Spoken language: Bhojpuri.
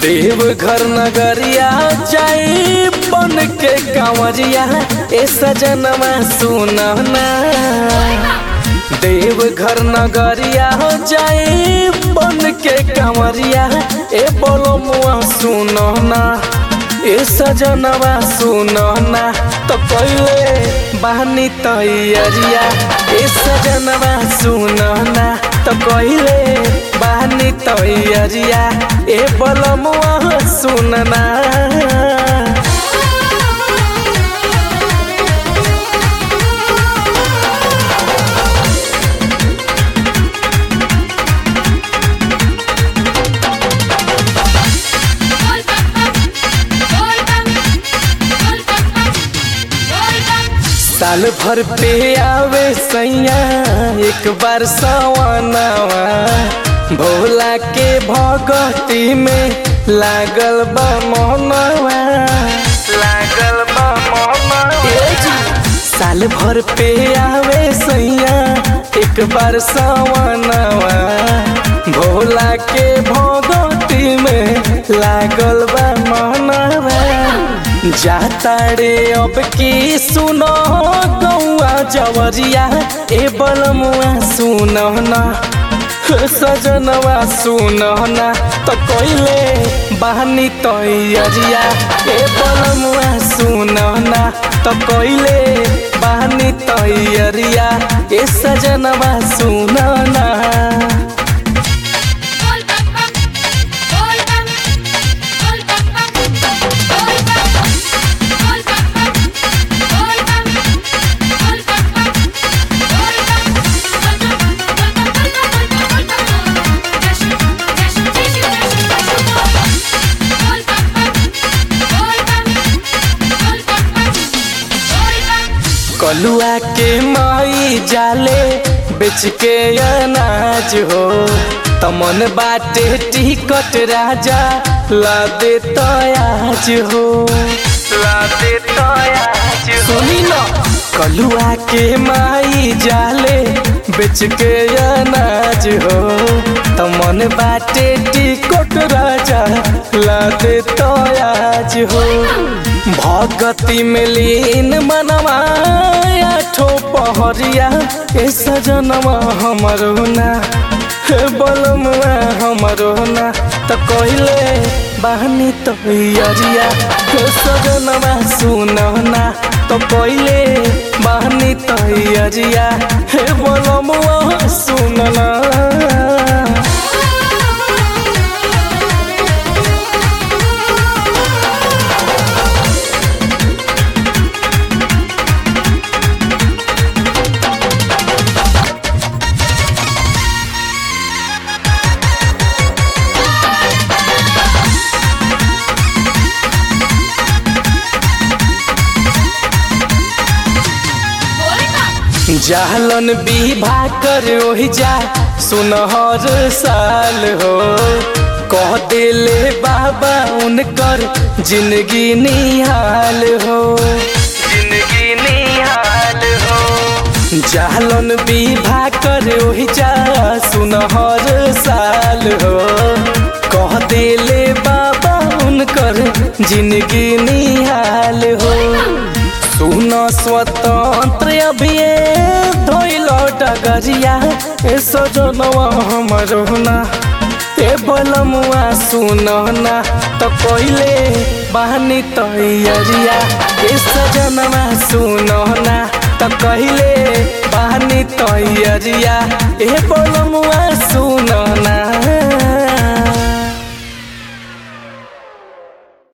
देवघर नगरिया जाई बन के कांवरिया ए सजनमा सुनना देवघर नगरिया जाई बन के कांवरिया ए बोलो मुआ सुनना ए सजनवा सुनना तो पहले बहनी तैयारिया ए सजनवा सुनना तो पहले बहनी तैयारिया ए बलमुआ सुनना साल भर पे आवे सैया एक बार सवानावा भोला के भगती में लागल बा मोहनवा लागल बा मोहनवा साल भर पे आवे सैया एक बार सवानावा भोला के भगती में लागल बा मोहनवा जाता रे अब की सुनो गौआ जवरिया ए बलमुआ सुनो ना सजनवा सुनो ना तो कोइले बहनी तैयारिया ए बलमुआ सुनो ना तो कोइले बहनी तैयारिया ए सजनवा सुनो ना कलुआ के माई जाले बेच के अनाज हो तमन बाटे टिकट राजा ला दे तयाज हो ला दे तयाज सुनी न कलुआ के माई जाले बेच के अनाज हो तमन बाटे टिकट राजा ला दे तयाज हो भगती में लीन मनवा आठो पहरिया ए सजनवा हमरो ना हे बलमुआ हमरो ना त कहिले बहनी तैयारिया हे सजनवा सुनो ना तो कहिले बहनी तैयारिया हे बलमुआ सुनना जालन विवाह कर ओहि जा सुनहर साल हो कह दिले बाबा उनकर जिंदगी निहाल हो जिंदगी निहाल हो जालन विवाह कर ओहि जा सुनहर साल हो कह दिले बाबा उनकर जिंदगी निहाल हो सुन स्वतंत्र अभिये धोइल डगरिया ए सजनवा हमरो ना ए बलमुआ सुनना तो कइले बहनी तैयारिया ए सजनवा सुनना तो कहिले बहनी तैयारिया ए बलमुआ सुनना